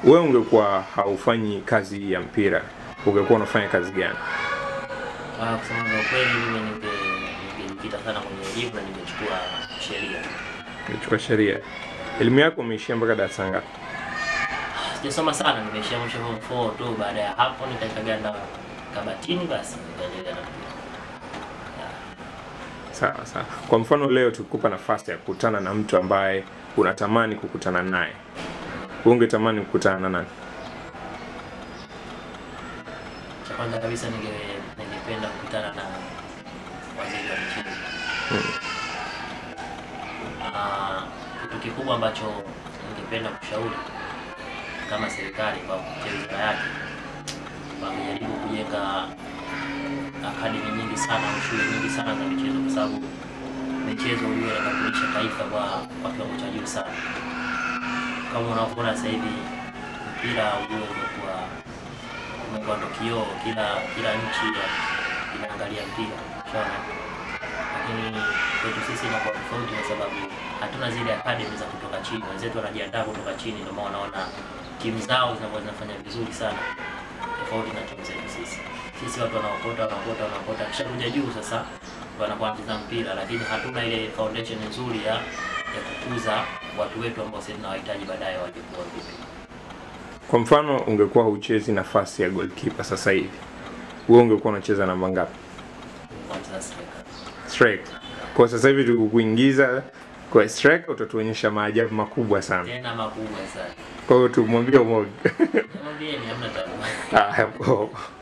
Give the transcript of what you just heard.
wewe ungekuwa haufanyi kazi hii ya mpira, ungekuwa unafanya kazi gani? Ah, kusema ndio kweli mimi ninge- ningejikita sana kwenye elimu na ningechukua sheria. Ungechukua sheria. Elimu yako umeishia mpaka darasa ngapi? Sijasoma sana, nimeishia mwisho form 4 tu. Baada ya hapo nikaikaganda kabatini, basi nikaendelea na mpira. Yeah. Sawa sawa. Kwa mfano leo tukikupa nafasi ya kukutana na mtu ambaye unatamani kukutana naye, wewe ungetamani kukutana na nani? Cha kwanza kabisa ninge- ningependa kukutana na waziri wa michezo. Ah, kitu kikubwa ambacho ningependa kushauri kama serikali kwa kupitia wizara yake wamejaribu kujenga akademi nyingi sana au shule nyingi sana za michezo, kwa sababu michezo hiyo inatambulisha taifa kwa kwa kiwango cha juu sana. Kama unavyoona sasa hivi mpira ujue umekuwa umekuwa ndo kioo, kila kila nchi ya- inaangalia mpira unaona. Lakini kwetu sisi inakuwa tofauti kwa sababu hatuna zile academy za kutoka chini. Wenzetu wanajiandaa kutoka chini, ndio maana unaona timu zao zinakuwa zinafanya vizuri sana, tofauti na timu zetu sisi. Sisi watu wanaokota wanaokota wanaokota, kisha kuja juu sasa wanakuwa wanacheza mpira, lakini hatuna ile foundation nzuri ya ya kukuza watu wetu ambao sisi tunawahitaji baadaye waje kuwa vipi. Kwa mfano ungekuwa huchezi nafasi ya goalkeeper sasa hivi, wewe ungekuwa unacheza namba ngapi? Kwanza striker. Striker. Kwa sasa hivi tukikuingiza kwa striker utatuonyesha maajabu makubwa sana. Tena makubwa sana. Kwa hiyo tumwambie umoja. Mwambieni hamna tabu. Ah, hapo.